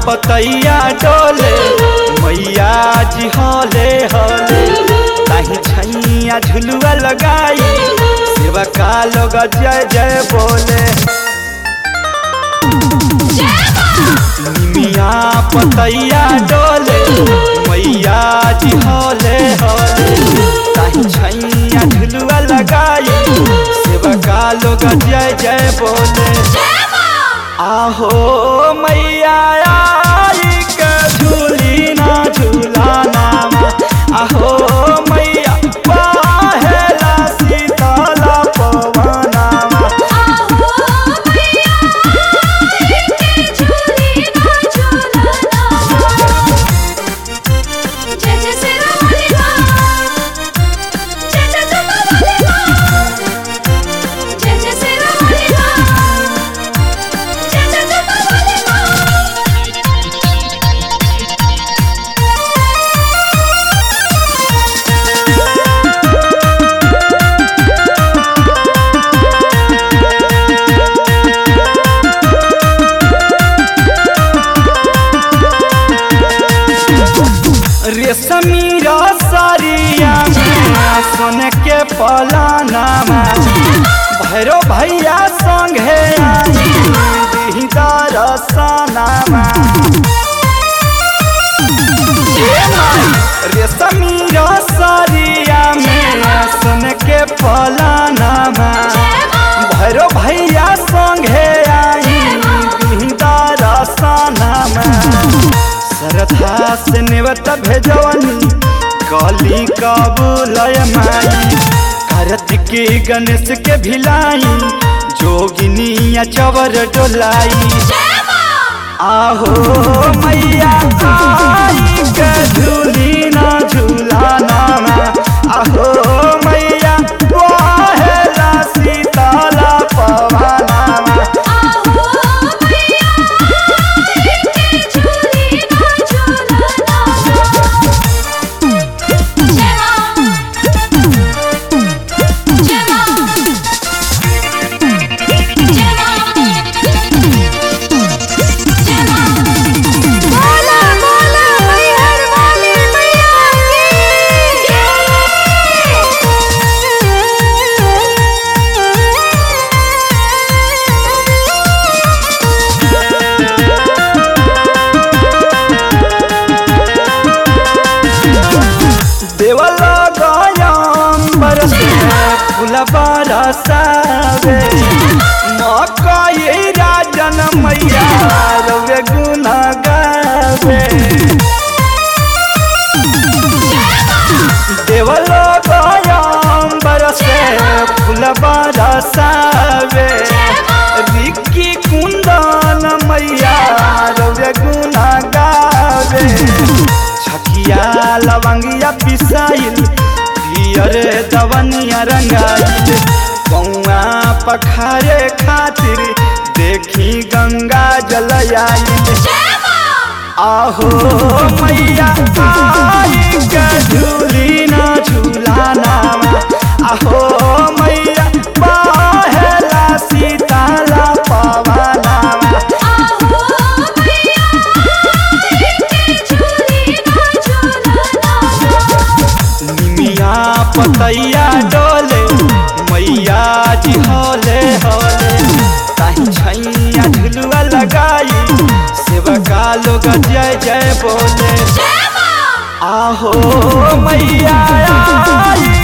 पतैया डोले मैया जी हले हले ताही छैया झुलुआ लगाई सेवा का लोग जय जय बोले निमिया पतैया डोले मैया जी हले हले ताही छैया झुलुआ लगाई सेवा का लोग जय जय बोले आहो मैया आई के झूली ना झूलाना आहो मैया पहेला सीतला पवना आहो मैया के झूली ना झूलना जय जय सिरा वाली माँ जय जय जमा वाली माँ जय जय सिरा वाली माँ जय जय जमा वाली माँ रेशमी रसरिया में सोन के पलानामा भैरो भैया संगे आई दरसनामा रेशमी रसरिया में सोन के पलानामा भैरो भैया संगे आई दरसनामा श्रद्धा से नेवत भेजवनी कली कबूलय माई कार्तिकी गणेश के भिलाई जोगिनी चवर डोलाई आहो मैया आई के झूली ना झूलाना आहो मैया वाहेला सीताला पवाना आहो मैया के झूली ना झूलना जय माँ जय माँ जय माँ जय माँ बोला बोला मैहर वाली मैया देवल गयम्बर से फूल बरसावे मकई राजन मैया रवे गुण गावे देवल गयम्बर से फूल बरसावे रिक्की कुंदन मैया रवे गुण गावे छकिया लवंगिया पिसाइल पियर दवनिया रंगाइल कौआ पखारे खातिर देखी गंगा जल आइल आहो मैया आई के झूली ना झूलाना आहो मैया पहेला सीताला पवाना आहो मैया के झूली ना झूलना निमिया पतैया डोले मैया जी हले हले ताही छैया झुलुआ लगाई सेवका लोग जय जय बोले आहो मैया आई